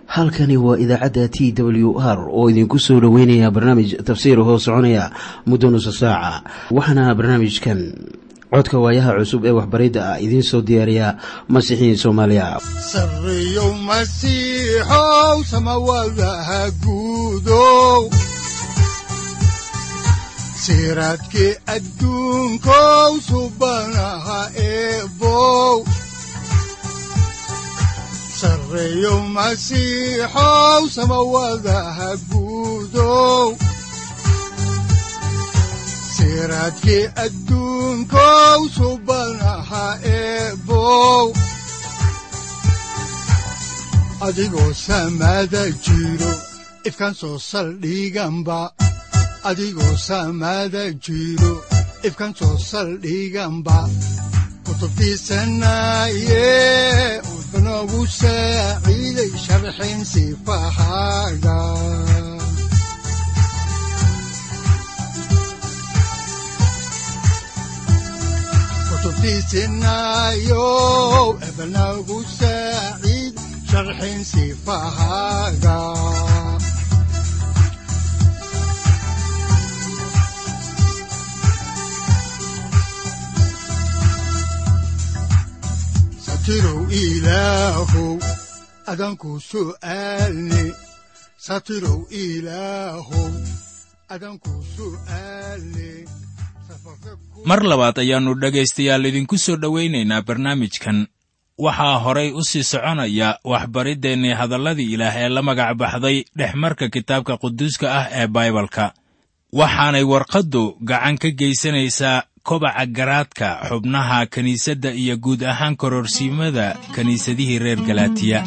halkani waa idaacadda t w r oo idinku soo dhoweynaya barnaamij tafsiir hoo soconaya muddo nusa saaca waxaana barnaamijkan codka waayaha cusub ee waxbaridda ah idiin soo diyaariya masiixiin soomaaliya sareyow masiixow samawadaha guudow siraadkii adduunkow subanaha eebow sareyow masiixow samawadaha guudow siraadkii adduunkow subanaha eebow adigoo samada jiro ifkaan soo saldhiganba adigoo samada jiro ifkaan soo saldhiganba kutubtiisanaye udanogu saaciiday sharxin sifahaaga kutubtiisinayow ebanagu saaciid sharxin sifahaaga satirow ilaahow adanku su'aalne satirow ilaahow adanku su'aalne mar labaad ayaannu dhegaystayaal idinku soo dhowaynaynaa barnaamijkan waxaa horay u sii soconaya waxbariddeenni hadalladii ilaah ee la magac baxday dhexmarka kitaabka quduuska ah ee baibalka waxaanay warqaddu gacan ka geysanaysaa kobaca garaadka xubnaha kiniisadda iyo guud ahaan kororsiimada kiniisadihii reer galaatiya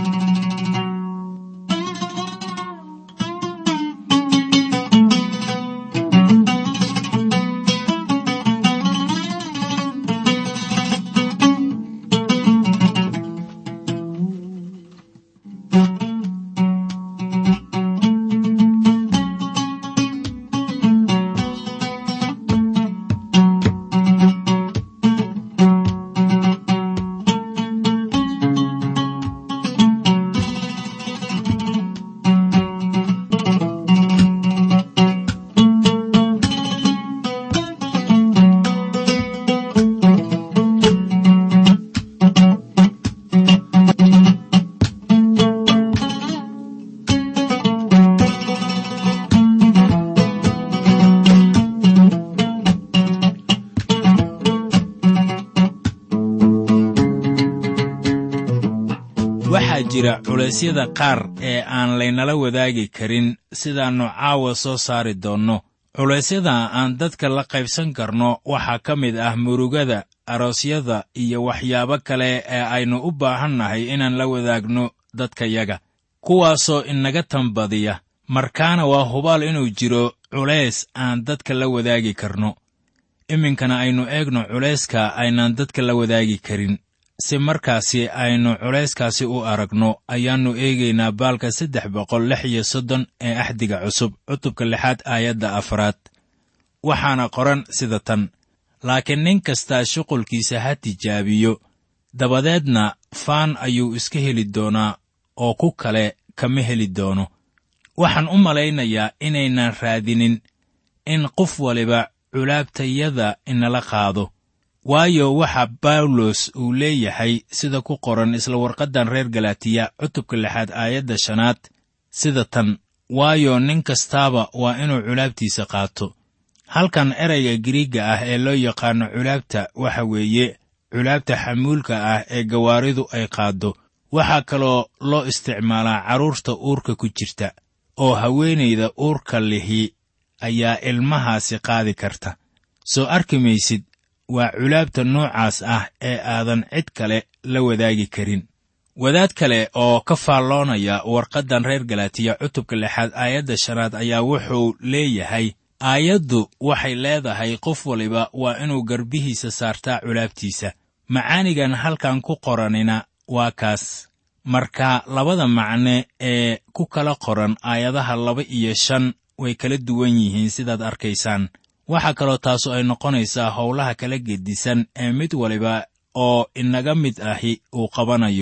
waxaa jira culaysyada qaar ee aan laynala wadaagi karin sidaannu caawa soo saari doonno culaysyada aan dadka la qaybsan karno waxaa ka mid ah murugada aroosyada iyo waxyaabo kale ee aynu u baahannahay inaan la wadaagno dadkayaga kuwaasoo inaga tanbadiya markaana waa hubaal inuu jiro culays aan dadka la wadaagi karno iminkana aynu eegno culayska aynaan dadka la wadaagi karin si markaasi aynu culayskaasi u aragno ayaannu eegaynaa baalka saddex boqol lix iyo soddon ee axdiga cusub cutubka lixaad aayadda afraad waxaana qoran sida tan laakiin nin kastaa shuqulkiisa ha tijaabiyo dabadeedna faan ayuu iska heli doonaa oo ku kale kama heli doono waxaan u malaynayaa inaynan raadinin in qof waliba culaabtayada inala qaado waayo waxa bawlos uu leeyahay sida ku qoran isla warqaddan reer galaatiya cutubka lixaad aayadda shanaad sida tan waayo nin kastaaba waa inuu culaabtiisa qaato halkan erayga giriigga ah ee loo yaqaano culaabta waxa weeye culaabta xamuulka ah ee gawaaridu ay qaaddo waxaa kaloo loo isticmaalaa carruurta uurka ku jirta oo haweenayda uurka lihi ayaa ilmahaasi qaadi karta soo arki maysid waa culaabta noocaas ah ee aadan cid kale la wadaagi karin wadaad kale oo ka faalloonaya warqaddan reer galaatiya cutubka lixaad aayadda shanaad ayaa wuxuu leeyahay aayaddu waxay leedahay qof waliba waa inuu garbihiisa saartaa culaabtiisa macaanigan halkan ku qoranina waa kaas marka labada macne ee ku kala qoran aayadaha laba iyo shan way kala duwan yihiin sidaad arkaysaan waxaa kaloo taasu ay noqonaysaa howlaha kala gedisan ee mid waliba oo inaga mid ahi uu qabanayo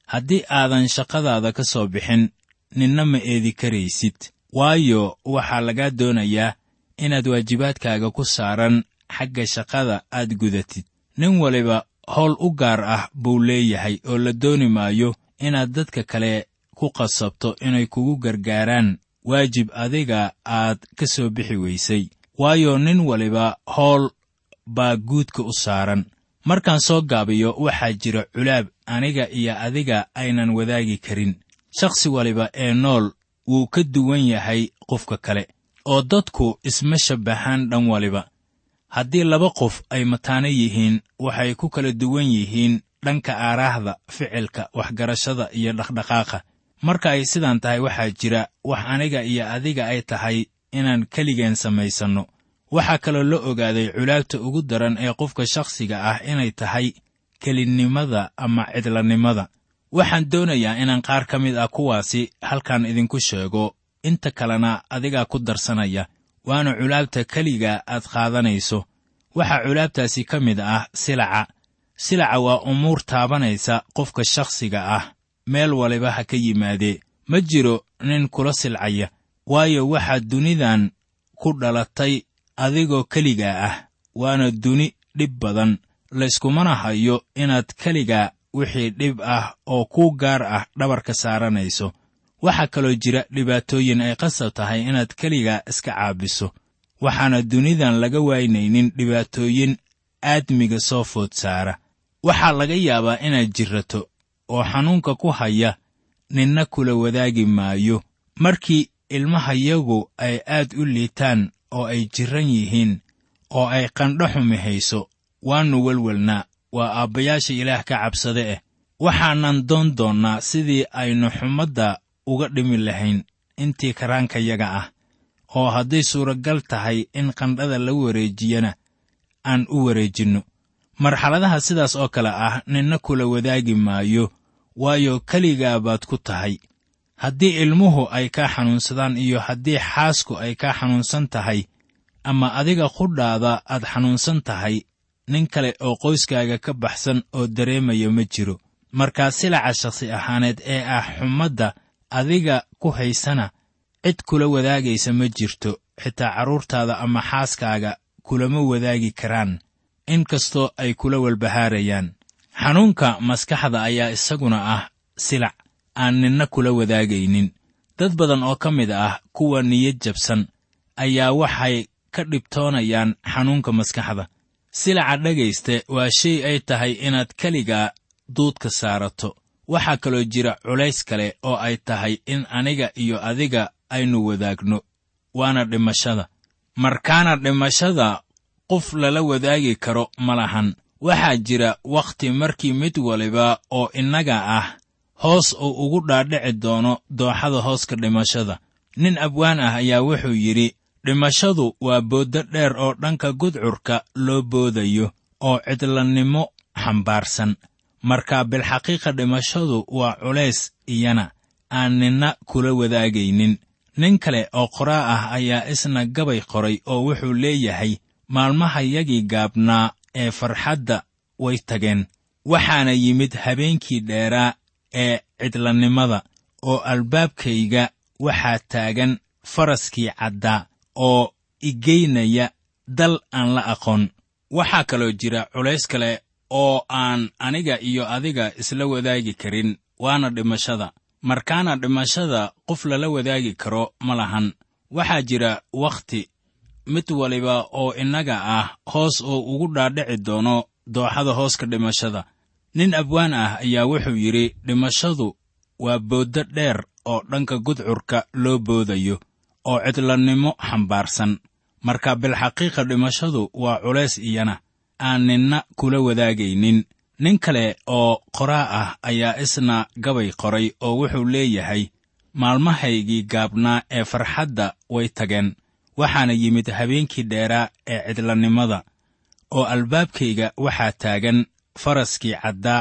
haddii aadan shaqadaada ka soo bixin ninna ma eedi karaysid waayo waxaa lagaa doonayaa inaad waajibaadkaaga ku saaran xagga shaqada aad gudatid nin waliba howl u gaar ah buu leeyahay oo la dooni maayo inaad dadka kale ku qasabto inay kugu gargaaraan waajib adiga aad ka soo bixi weysay waayo nin waliba howl baa guudka u saaran markaan soo gaabiyo waxaa jira culaab aniga iyo adiga aynan wadaagi karin shakhsi waliba ee nool wuu ka duwan yahay qofka kale oo dadku isma shabbaxaan dhan waliba haddii laba qof ay mataano yihiin waxay ku kala duwan yihiin dhanka aaraahda ficilka waxgarashada iyo dhaqdhaqaaqa marka ay sidaan tahay waxaa jira wax aniga iyo adiga ay tahay inaan keligeen samaysanno waxaa kaloo la ogaaday culaabta ugu daran ee qofka shakhsiga ah inay tahay kelinnimada ama cidlanimada waxaan doonayaa inaan qaar ka mid ah kuwaasi halkan idinku sheego inta kalena adigaa ku darsanaya waana culaabta keliga aad qaadanayso waxaa culaabtaasi ka mid ah silaca silaca waa umuur taabanaysa qofka shakhsiga ah meel waliba ha ka yimaadee ma jiro nin kula silcaya waayo waxaad dunidan ku dhalatay adigoo keligaa ah waana duni dhib badan layskumana hayo inaad keligaa wixii dhib ah oo kuu gaar ah dhabarka saaranayso waxaa kaloo jira dhibaatooyin ay qasab tahay inaad keligaa iska caabiso waxaana dunidan laga waynaynin dhibaatooyin aadmiga soo food saara waxaa laga yaabaa inaad jirrato oo xanuunka ku haya ninna kula wadaagi maayo markii ilmahayagu ay aad u liitaan oo ay jirran yihiin oo ay qandho xumi hayso waannu welwelnaa waa aabbayaasha ilaah ka cabsade eh waxaanan doon doonnaa sidii aynu xumadda uga dhimi lahayn intii karaankayaga ah oo hadday suuragal tahay in qandhada la wareejiyana aan u wareejinno marxaladaha sidaas oo kale ah ninna kula wadaagi maayo waayo keligaa baad ku tahay haddii ilmuhu ay kaa xanuunsadaan iyo haddii xaasku ay kaa xanuunsan tahay ama adiga qudhaada aad xanuunsan tahay nin kale oo qoyskaaga ka baxsan oo dareemaya ma jiro markaa silaca shakhsi ahaaneed ee ah xumadda adiga ku haysana cid kula wadaagaysa ma jirto xitaa carruurtaada ama xaaskaaga kulama wadaagi karaan in kastoo ay kula walbahaarayaan xanuunka maskaxda ayaa isaguna ah silac aan ninna kula wadaagaynin dad badan oo ka mid ah kuwa niyad jabsan ayaa waxay ka dhibtoonayaan xanuunka maskaxda silaca dhegayste waa shay ay tahay inaad keligaa duudka saarato waxaa kaloo jira culays kale oo ay tahay in aniga iyo adiga aynu wadaagno waana dhimashada markaana dhimashada qof lala wadaagi karo ma lahan waxaa jira wakhti markii mid waliba oo innaga ah hoos uu ugu dhaadhici doono dooxada hooska dhimashada nin abwaan ah ayaa wuxuu yidhi dhimashadu waa booddo dheer oo dhanka gudcurka loo boodayo oo cidlannimo xambaarsan markaa bilxaqiiqa dhimashadu waa culays iyana aan ninna kula wadaagaynin nin kale oo qoraa ah ayaa isna gabay qoray oo wuxuu leeyahay maalmahayagii gaabnaa ee farxadda way tageen waxaana yimid habeenkii dheeraa ee cidlannimada oo albaabkayga waxaa taagan faraskii caddaa oo igeynaya dal aan la aqoon waxaa kaloo jira culays kale oo aan aniga iyo adiga isla wadaagi karin waana dhimashada markaana dhimashada qof lala wadaagi karo ma lahan waxaa jira wakhti mid waliba oo innaga ah hoos oo ugu dhaadhici doono dooxada hooska dhimashada nin abwaan ah ayaa wuxuu yidhi dhimashadu waa booddo dheer oo dhanka gudcurka loo boodayo oo cidlannimo xambaarsan marka bilxaqiiqa dhimashadu waa culays iyana aan ninna kula wadaagaynin nin kale oo qoraa ah ayaa isna gabay qoray oo wuxuu leeyahay maalmahaygii gaabnaa ee farxadda way tageen waxaana yimid habeenkii dheeraa ee cidlannimada oo albaabkayga waxaa taagan faraskii caddaa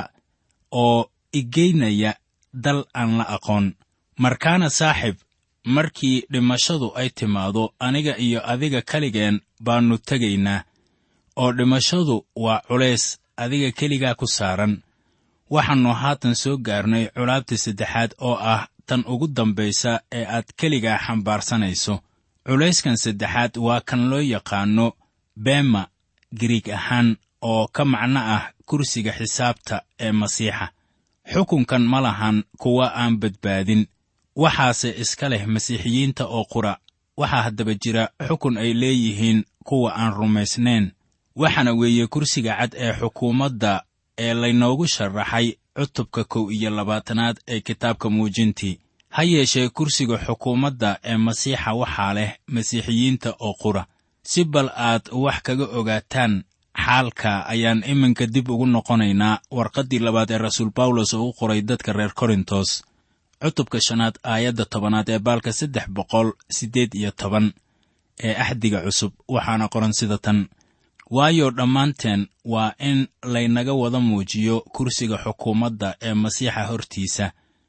oo igeynaya dal aan la aqoon markaana saaxib markii dhimashadu ay timaado aniga iyo adiga keligeen baannu tegaynaa oo dhimashadu waa culays adiga keligaa ku saaran waxaannu haatan soo gaarnay culaabta saddexaad oo ah tan ugu dambaysa ee aad keligaa xambaarsanayso culayskan saddexaad waa kan loo yaqaanno beema giriig ahaan oo ka macno ah kursiga xisaabta ee masiixa xukunkan ma lahan kuwa aan badbaadin waxaase iska leh masiixiyiinta oo qura waxaa haddaba jira xukun ay leeyihiin kuwa aan rumaysnayn waxaana weeye kursiga cad ee xukuumadda ee laynoogu sharaxay cutubka kow iyo labaatanaad ee kitaabka muujintii ha yeeshee kursiga xukuumadda ee masiixa waxaa leh masiixiyiinta oo qura si bal aad wax kaga ogaataan xaalka ayaan iminka dib ugu noqonaynaa warqaddii labaad ee rasuul bawlos oo u qoray dadka reer korintos cutubka shanaad aayadda tobanaad ee baalka saddex boqol siddeed iyo toban ee axdiga cusub waxaana qoran sida tan waayo dhammaanteen waa in laynaga wada muujiyo kursiga xukuumadda ee masiixa hortiisa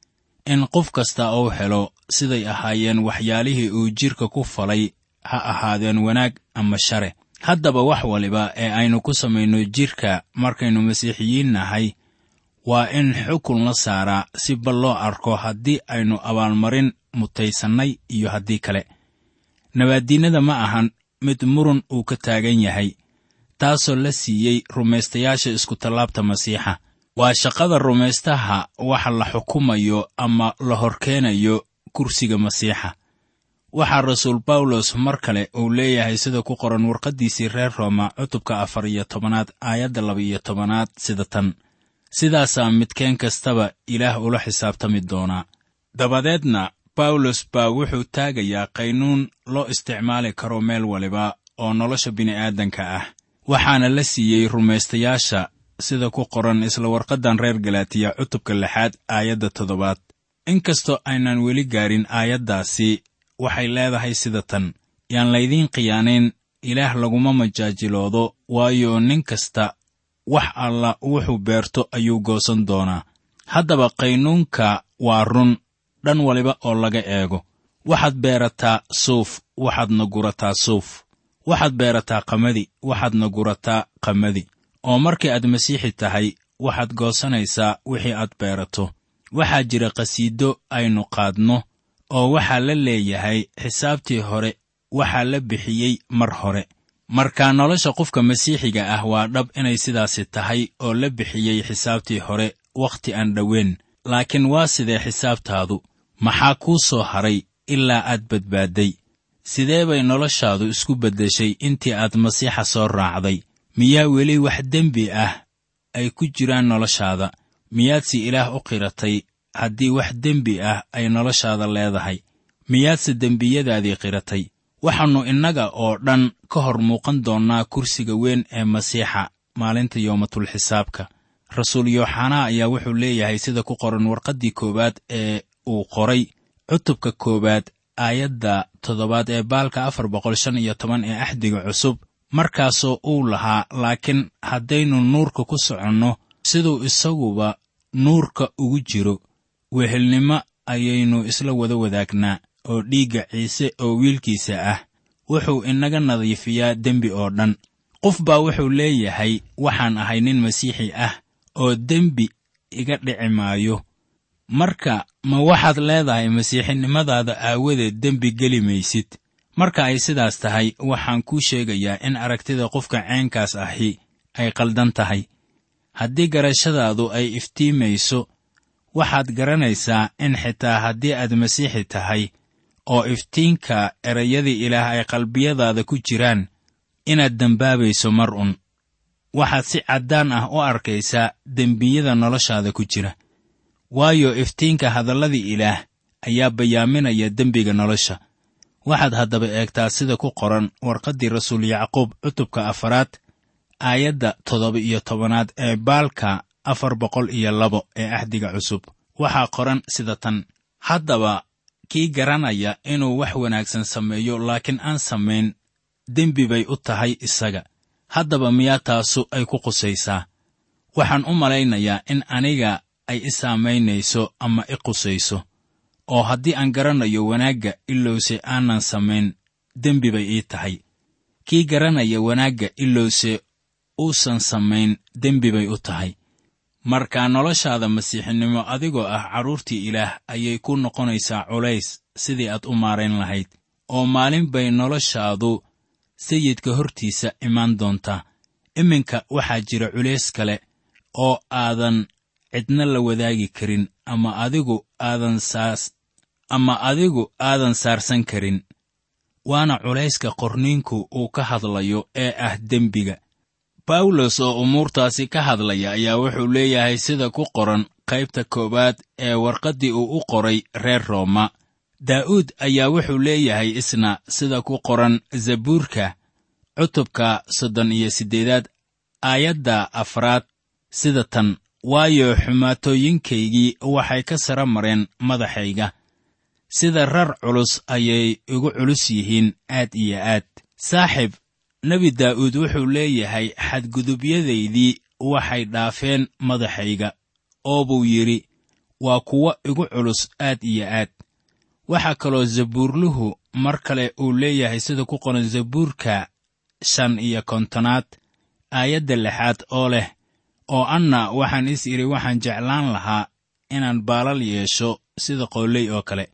in qof kasta uu helo siday ahaayeen waxyaalihii uu jidhka ku falay ha ahaadeen wanaag ama share haddaba wax waliba ee aynu ku samayno jidhka markaynu masiixiyiin nahay waa in xukun la saaraa si bal loo arko haddii aynu abaalmarin mutaysannay iyo haddii kale nabaaddiinnada ma ahan mid murun uu ka taagan yahay taasoo la siiyey rumaystayaasha iskutallaabta masiixa waa shaqada rumaystaha waxa la xukumayo ama la horkeenayo kursiga masiixa waxaa rasuul bawlos mar kale uu leeyahay sida ku qoran warqaddiisii reer rooma cutubka afar iyo tobanaad aayadda laba iyo tobanaad sida tan sidaasaa midkeen kastaba ilaah ula xisaabtami doonaa dabadeedna bawlos baa wuxuu taagayaa qaynuun loo isticmaali karo meel waliba oo nolosha bini'aadanka ah waxaana la siiyey rumaystayaasha sida ku qoran isla warqaddan reer galaatiya cutubka lixaad aayadda toddobaad inkastoo aynan weli gaarin aayaddaasi waxay leedahay sida tan yaan laydiin khiyaanayn ilaah laguma majaajiloodo waayo nin kasta wax alla wuxuu beerto ayuu goosan doonaa haddaba qaynuunka waa run dhan waliba oo laga eego waxaad beerataa suuf waxaadna gurataa suuf waxaad beerataa qamadi waxaadna gurataa qamadi oo markii aad masiixi tahay waxaad goosanaysaa wixii aad beerato waxaa jira qhasiido aynu qaadno oo waxaa la leeyahay xisaabtii hore waxaa la bixiyey mar hore marka nolosha qofka masiixiga ah waa dhab inay sidaasi tahay oo la bixiyey xisaabtii hore wakhti aan dhoweyn laakiin waa sidee xisaabtaadu maxaa kuu soo haray ilaa aad badbaadday sidee bay noloshaadu isku beddeshay intii aad masiixa soo raacday miyaa weli wax dembi ah ay ku jiraan noloshaada miyaadse ilaah u qiratay haddii wax dembi ah ay noloshaada leedahay miyaadse dembiyadaadii qiratay waxaannu innaga oo dhan ka hor muuqan doonnaa kursiga weyn ee masiixa maalinta yoomatulxisaabka rasuul yooxanaa ayaa wuxuu leeyahay sida ku qoran warqaddii koowaad ee uu qoray cutubka koowaad aayadda toddobaad ee baalka afar boqol shan iyo toban ee axdiga cusub markaasoo uu lahaa laakiin haddaynu nuurka ku soconno siduu isaguba nuurka ugu jiro wehelnimo ayaynu isla wada wadaagnaa oo dhiigga ciise oo wiilkiisa ah wuxuu inaga nadiifiyaa dembi oo dhan qof baa wuxuu leeyahay waxaan ahay nin masiixi ah oo dembi iga dhici maayo marka ma waxaad leedahay masiixinimadaada aawadeed dembi geli maysid marka ay sidaas tahay waxaan kuu sheegayaa in aragtida qofka ceenkaas ahi ay qaldan tahay haddii garashadaadu ay iftiimayso waxaad garanaysaa in xitaa haddii aad masiixi tahay oo iftiinka erayadii ilaah ay qalbiyadaada ku jiraan inaad dembaabayso mar un waxaad si caddaan ah u arkaysaa dembiyada noloshaada ku jira waayo iftiinka hadalladii ilaah ayaa bayaaminaya dembiga nolosha waxaad haddaba eegtaa sida ku qoran warqaddii rasuul yacquub cutubka afaraad aayadda toddoba iyo tobanaad ee baalka afar boqol iyo labo ee axdiga cusub waxaa qoran sida tan haddaba kii garanaya inuu wax wanaagsan sameeyo laakiin aan samayn dembi bay u tahay isaga haddaba miyaa taasu ay ku qusaysaa waxaan u malaynayaa in aniga ay i saamaynayso ama i qusayso oo haddii aan garanayo wanaagga ilowse aanan samayn dembi bay ii tahay kii garanaya wanaagga ilowse uusan samayn dembi bay u tahay marka noloshaada masiixinimo adigoo ah carruurtii ilaah ayay ku noqonaysaa culays sidii aad u maarayn lahayd oo maalin bay noloshaadu sayidka hortiisa imaan doontaa iminka waxaa jira culays kale oo aadan cidna la wadaagi karin ama adigu aadan saas ama adigu aadan saarsan karin waana culayska qorniinku uu ka hadlayo ee ah dembiga bawlos oo umuurtaasi ka hadlaya ayaa wuxuu leeyahay sida ku qoran qaybta koowaad ee warqaddii uu u qoray reer rooma daa'uud ayaa wuxuu leeyahay isna sida ku qoran zabuurka cutubka soddon iyo siddeedaad aayadda afraad sida tan waayo xumaatooyinkaygii waxay ka sara mareen madaxayga sida rar culus ayay igu culus yihiin aad iyo aad saaxib nebi daa'uud wuxuu leeyahay xadgudubyadaydii waxay dhaafeen madaxayga oo buu yidhi waa kuwo igu culus aad iyo aad waxaa kaloo zabuurluhu mar kale uu leeyahay sida ku qoran zabuurka shan iyo kontonaad aayadda lixaad oo leh oo anna waxaan is idhi waxaan jeclaan lahaa inaan baalal yeesho sida qooley oo kale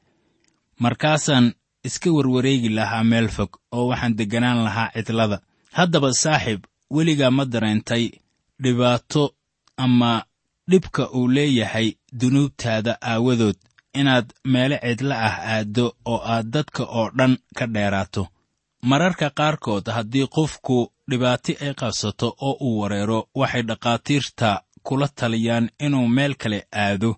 markaasaan iska warwareegi lahaa meel fog oo waxaan degganaan lahaa cidlada haddaba saaxiib weligaa ma dareentay dhibaato ama dhibka uu leeyahay dunuubtaada aawadood inaad meelo cidlo ah aaddo oo aad dadka oo dhan ka dheeraato mararka qaarkood haddii qofku dhibaati ay qabsato oo uu wareero waxay dhakhaatiirta kula taliyaan inuu meel kale aado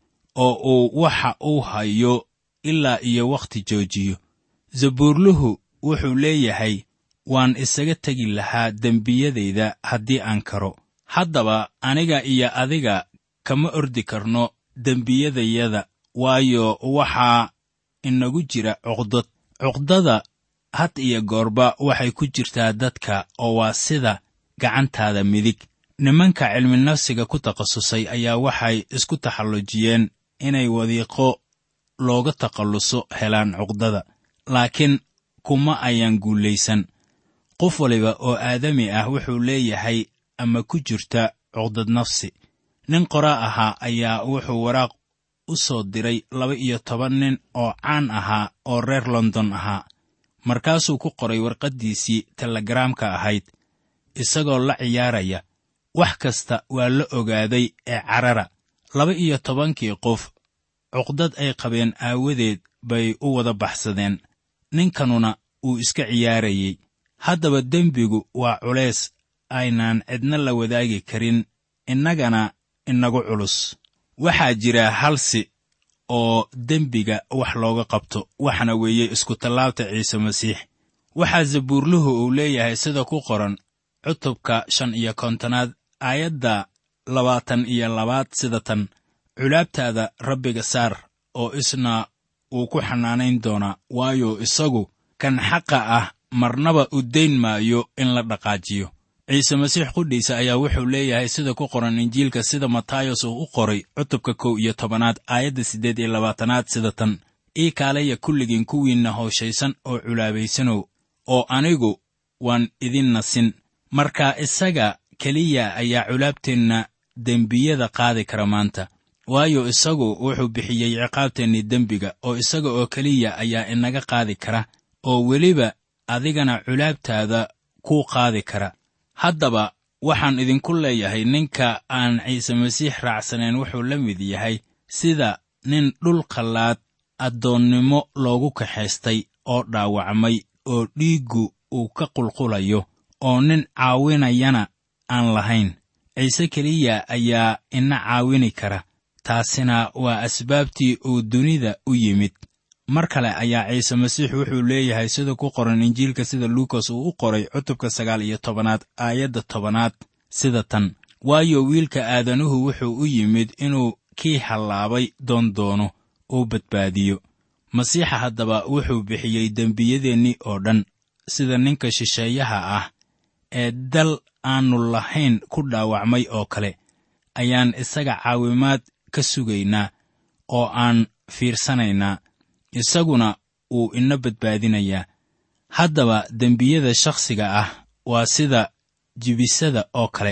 oo uu waxa uu hayo ilaa iyo wakhti joojiyo zabuurluhu wuxuu leeyahay waan isaga tegi lahaa dembiyadayda haddii aan karo haddaba aniga iyo adiga kama ordi karno dembiyadayada waayo waxaa inagu jira cuqdad cuqdada had iyo goorba waxay ku jirtaa dadka oo waa sida gacantaada midig nimanka cilminafsiga ku takhasusay ayaa waxay isku taxallujiyeen inay wadiiqo looga takhalluso helaan cuqdada laakiin kuma ayaan guulaysan qof waliba oo aadami ah wuxuu leeyahay ama ku jirta cuqdad nafsi nin qoraa ahaa ayaa wuxuu waraaq u soo diray laba iyo toban nin oo caan ahaa oo reer london ahaa markaasuu ku qoray warqaddiisii telegaraamka ahayd isagoo la ciyaaraya wax kasta waa la ogaaday ee carara laba iyo tobankii qof cuqdad ay qabeen aawadeed bay u wada baxsadeen ninkanuna uu iska ciyaarayey haddaba dembigu waa culays aynaan cidna la wadaagi karin innagana inagu culus waxaa jira halsi oo dembiga wax looga qabto waxna weeye iskutallaabta ciise masiix waxaa zabuurluhu uu leeyahay sida ku qoran cutubka shan iyo kontonaad aayadda labaatan iyo labaad sida tan culaabtaada rabbiga saar oo isna wuu ku xanaanayn doonaa waayo isagu kan xaqa ah marnaba u dayn maayo in la dhaqaajiyo ciise masiix qudhiisa ayaa wuxuu leeyahay sida ku qoran injiilka sida matayos uu u qoray cutubka kow iyo tobanaad aayadda siddeed iyo labaatanaad sida tan ii kaalaya kulligiin kuwiinna hooshaysan oo culaabaysanow oo anigu waan idin nasin marka isaga keliya ayaa culaabteenna dembiyada qaadi kara maanta waayo isagu wuxuu bixiyey ciqaabteennii dembiga oo isaga oo keliya ayaa inaga qaadi kara oo weliba adigana culaabtaada kuu qaadi kara haddaba waxaan idinku leeyahay ninka aan ciise masiix raacsanayn wuxuu la mid yahay sida nin dhul qallaad addoonnimo loogu kaxaystay oo dhaawacmay oo dhiiggu uu ka qulqulayo oo nin caawinayana aan lahayn ciise keliya ayaa ina caawini kara taasina waa asbaabtii uu dunida u yimid mar kale ayaa ciise masiix wuxuu leeyahay sida ku qoran injiilka sida luukas uu u qoray cutubka sagaal iyo tobanaad aayadda tobanaad sida tan waayo wiilka aadanuhu wuxuu u yimid inuu kii hallaabay doondoono uu badbaadiyo masiixa haddaba wuxuu bixiyey dembiyadeennii oo dhan sida ninka shisheeyaha ah ee dal aannu lahayn ku dhaawacmay oo kale ayaan isaga caawimaad ka sugaynaa oo aan fiirsanaynaa isaguna wuu ina badbaadinayaa haddaba dembiyada shakhsiga ah waa sida jibisada oo kale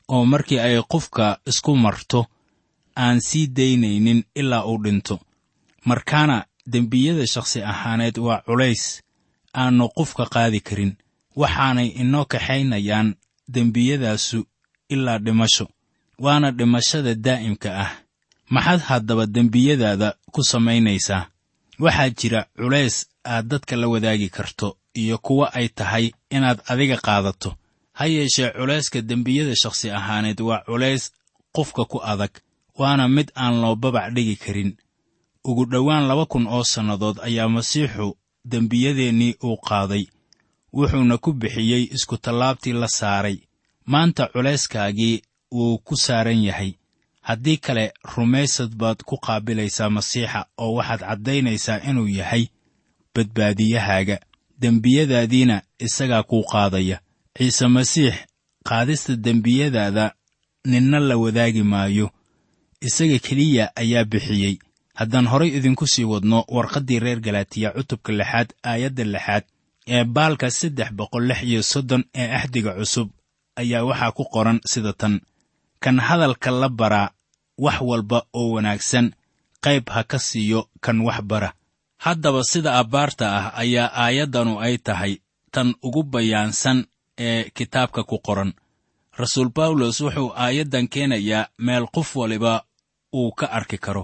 oo markii ay qofka isku marto aan sii daynaynin ilaa uu dhinto markaana dembiyada shakhsi ahaaneed waa culays aannu qofka qaadi karin waxaanay inoo kaxaynayaan dembiyadaasu ilaa dhimasho waana dhimashada daa'imka ah maxaad haddaba dembiyadaada ku samaynaysaa waxaa jira culays aad dadka la wadaagi karto iyo kuwa ay tahay inaad adiga qaadato ha yeeshee culayska dembiyada shakhsi ahaaneed waa culays qofka ku adag waana mid aan loo babac dhigi karin ugu dhowaan laba kun oo sannadood ayaa masiixu dembiyadeennii uu qaaday wuxuuna ku bixiyey iskutallaabtii la saaray maanta culayskaagii wuu ku saaran yahay haddii kale rumaysad baad ku qaabilaysaa masiixa oo waxaad caddaynaysaa inuu yahay badbaadiyahaaga dembiyadaadiina isagaa kuu qaadaya ciise masiix qaadista dembiyadaada ninna la wadaagi maayo isaga keliya ayaa bixiyey haddaan horay idinku sii wadno warqaddii reer galaatiya cutubka lixaad aayadda lixaad ee baalka saddex boqol lix iyo soddon ee axdiga cusub ayaa waxaa ku qoran sida tan kan hadalka la baraa wax walba oo wanaagsan qayb ha ka siiyo kan wax bara haddaba sida abbaarta ah ayaa aayaddanu ay tahay tan ugu bayaansan ee kitaabka ku qoran rasuul bawlos wuxuu aayaddan keenayaa meel qof waliba uu ka arki karo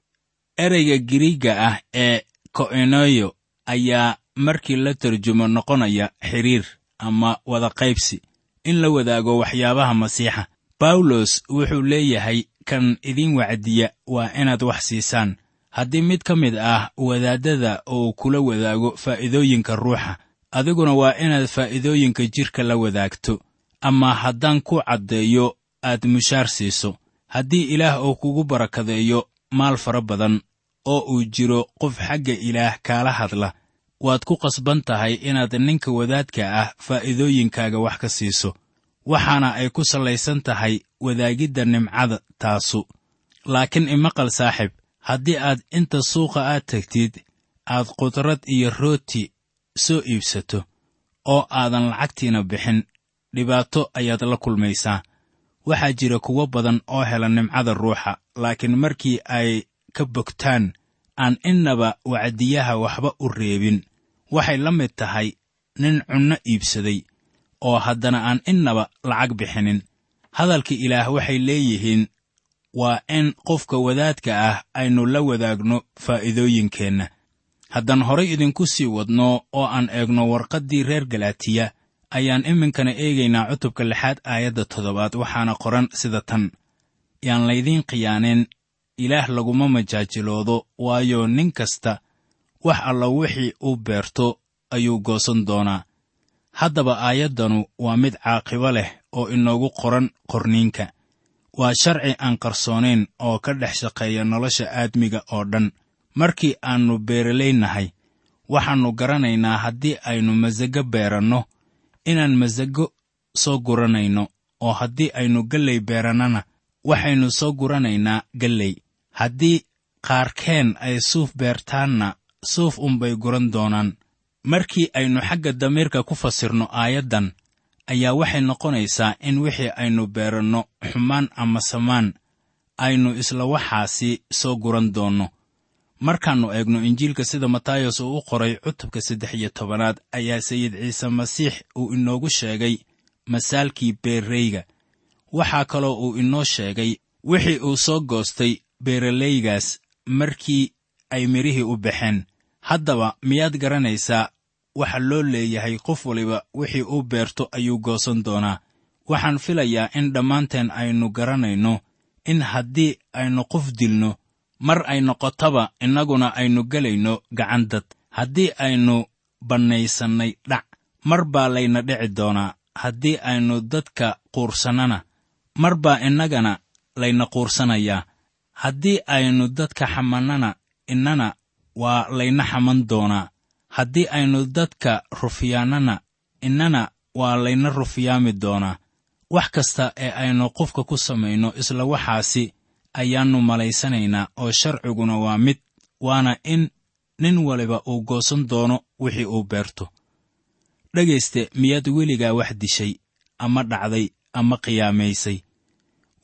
ereyga giriigga ah ee ko'enoyo ayaa markii la tarjumo noqonaya xidhiir ama wada qaybsi in la wadaago waxyaabaha masiixa bawlos wuxuu leeyahay kan idin wacdiya waa inaad wax siisaan haddii mid ka mid ah wadaaddada uu kula wadaago faa'iidooyinka ruuxa adiguna waa inaad faa'iidooyinka jidhka la wadaagto ama haddaan ku caddeeyo aad mushaar siiso haddii ilaah uu kugu barakadeeyo maal fara badan oo uu jiro qof xagga ilaah kaala hadla waad ku qasban tahay inaad ninka wadaadka ah faa'iidooyinkaaga wax ka siiso waxaana ay ku sallaysan tahay wadaagidda nimcada taasu laakiin imaqal saaxib haddii aad inta suuqa aad tegtid aad qudrad iyo rooti soo iibsato oo aadan lacagtiina bixin dhibaato ayaad la kulmaysaa waxaa jira kuwo badan oo hela nimcada ruuxa laakiin markii ay ka bogtaan aan innaba wacdiyaha waxba u reebin waxay la mid tahay nin cunno iibsaday oo haddana aan innaba lacag bixinin hadalka ilaah waxay leeyihiin waa in qofka wadaadka ah aynu la wadaagno faa'iidooyinkeenna haddaan horay idinku sii wadno oo aan eegno warqaddii reer galaatiya ayaan iminkana eegaynaa cutubka lixaad aayadda toddobaad waxaana qoran sida tan yaan laydiin khiyaaneen ilaah laguma majaajiloodo waayo nin kasta wax alla wixii uu beerto ayuu goosan doonaa haddaba aayaddanu waa mid caaqibo leh oo inoogu qoran qorniinka waa sharci aan qarsoonayn oo ka dhex shaqeeya nolosha aadmiga oo dhan markii aannu beeralaynahay waxaannu garanaynaa haddii aynu masago beeranno inaan masago soo guranayno oo haddii aynu galley beerannana waxaynu soo guranaynaa galley haddii qaarkeen ay suuf beertaanna suuf unbay guran doonaan markii aynu xagga damiirka ku fasirno aayaddan ayaa waxay noqonaysaa in wixii aynu beeranno xumaan ama samaan aynu isla waxaasi soo guran doonno markaannu eegno injiilka sida matayos uu u qoray cutubka saddex iyo tobanaad ayaa sayid ciise masiix uu inoogu sheegay masaalkii beerreyga waxaa kaloo uu inoo sheegay wixii uu soo goostay beeralaygaas markii ay midhihii u baxeen haddaba miyaad garanaysaa waxa loo leeyahay qof waliba wixii uu beerto ayuu goosan doonaa waxaan filayaa in dhammaanteen aynu garanayno in haddii aynu qof dilno mar ay noqotaba innaguna aynu gelayno gacan dad haddii aynu bannaysannay dhac mar baa layna dhici doonaa haddii aynu dadka quursannana mar baa innagana layna quursanayaa haddii aynu dadka xamannana innana waa layna xaman doonaa haddii aynu dadka rufiyaannana innana waa layna rufiyaami doonaa wax kasta ee aynu qofka ku samayno isla waxaasi ayaannu malaysanaynaa oo sharciguna waa mid waana in nin waliba uu goosan doono wixii uu beerto dhegayste miyaad weligaa wax dishay ama dhacday ama qiyaamaysay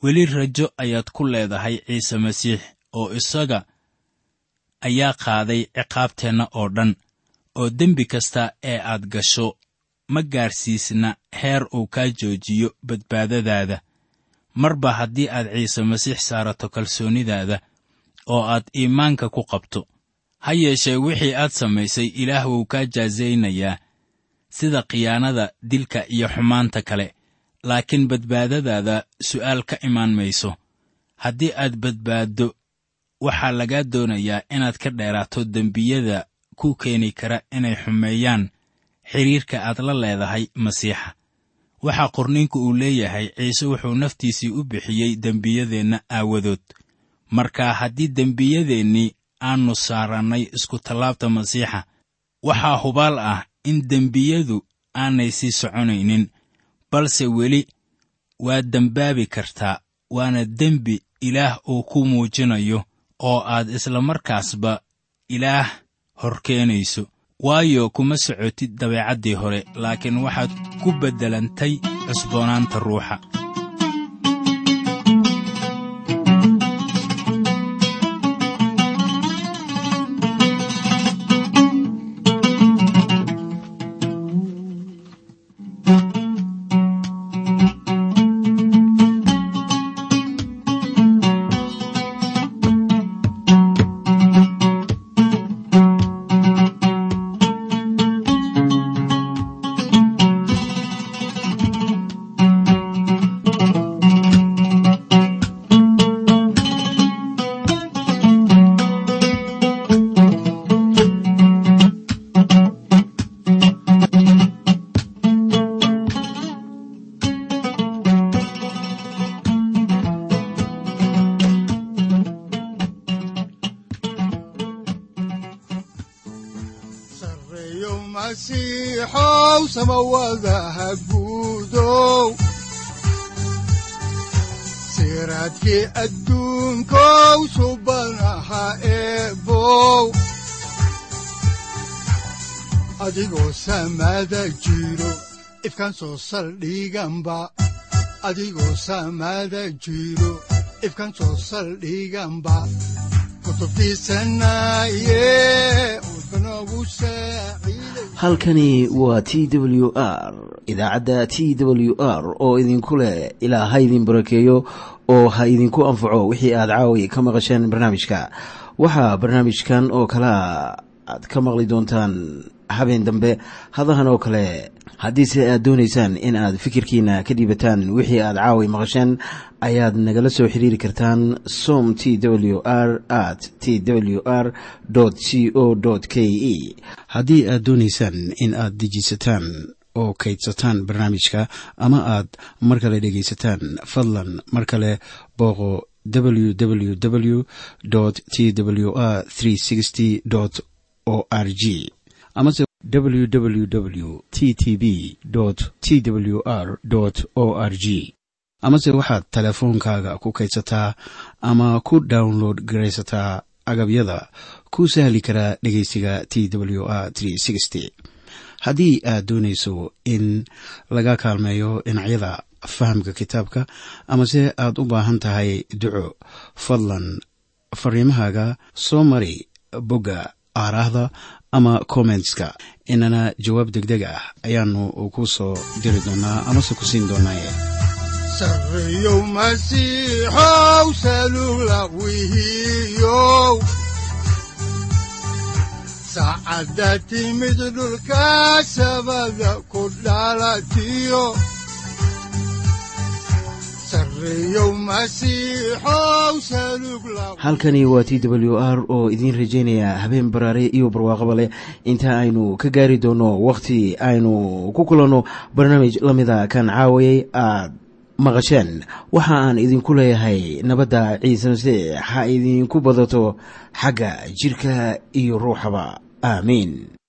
weli rajo ayaad ku leedahay ciise masiix oo isaga ayaa qaaday ciqaabteenna oo dhan oo dembi kasta ee aad gasho ma gaarsiisna heer uu kaa joojiyo badbaadadaada marba haddii aad ciise masiix saarato kalsoonidaada oo aad iimaanka ku qabto ha yeeshee wixii aad samaysay ilaah wuu kaa jaasaynayaa sida khiyaanada dilka iyo xumaanta kale laakiin badbaadadaada su'aal ka imaan mayso haddii aad badbaaddo waxaa lagaa doonayaa inaad ka dheeraato dembiyada ku keeni kara inay xumeeyaan xidhiirka aad la leedahay masiixa waxaa qorniinku uu leeyahay ciise wuxuu naftiisii u bixiyey dembiyadeenna aawadood marka haddii dembiyadeennii aannu saarannay iskutallaabta masiixa waxaa hubaal ah in dembiyadu aanay sii soconaynin balse weli waad dembaabi kartaa waana dembi ilaah uu ku muujinayo oo aad isla markaasba ilaah hor keenayso waayo kuma socotid dabeecaddii hore laakiin waxaad ku beddelantay cusboonaanta ruuxa sareeyo masiixow samawadaha guudow siraadkii adduunkow subanaha eebow adigoo samada jiro ifkan soo saldhiganba adigoo samada jiro ifkan soo saldhiganba kutubtiisanaye udbanogu saaciiday halkani waa t w r idaacadda t w r oo idinku leh ilaa ha idin barakeeyo oo ha idinku anfaco wixii aad caawi ka maqasheen barnaamijka waxaa barnaamijkan oo kalea aad ka maqli doontaan habeen dambe hadahan oo kale haddiise aad doonaysaan in aad fikirkiina ka dhiibataan wixii aad caawi maqasheen ayaad nagala soo xiriiri kartaan som t w r at t w r c o k e haddii aad doonaysaan in aad dejiisataan oo kaydsataan barnaamijka ama aad mar kale dhegaysataan fadlan mar kale booqo www t w r o r g amase www t t b t w r o r g amase waxaad teleefoonkaaga ku kaydsataa ama ku download garaysataa agabyada ku sahli karaa dhegeysiga t w r haddii aad doonayso in laga kaalmeeyo dhinacyada fahamka kitaabka amase aad u baahan tahay duco fadlan fariimahaaga soo mari bogga aaraahda ama kommentska inana jawaab degdeg ah ayaanu ku soo diri doonaa amase ku siin doonaaye sareeyow masiixow salugla wihiyow saacadda timid dhulka sabada ku dhalatiyo sareeyow masiixow salugla halkani waa t w r oo idiin rajaynaya habeen baraare iyo barwaaqaba leh inta aynu ka gaari doono wakhti aynu ku kulanno barnaamij la mida kan caawayay aad maqasheen waxa aan idinku leeyahay nabadda ciise masiix ha idinku badato xagga jidhka iyo ruuxaba aamiin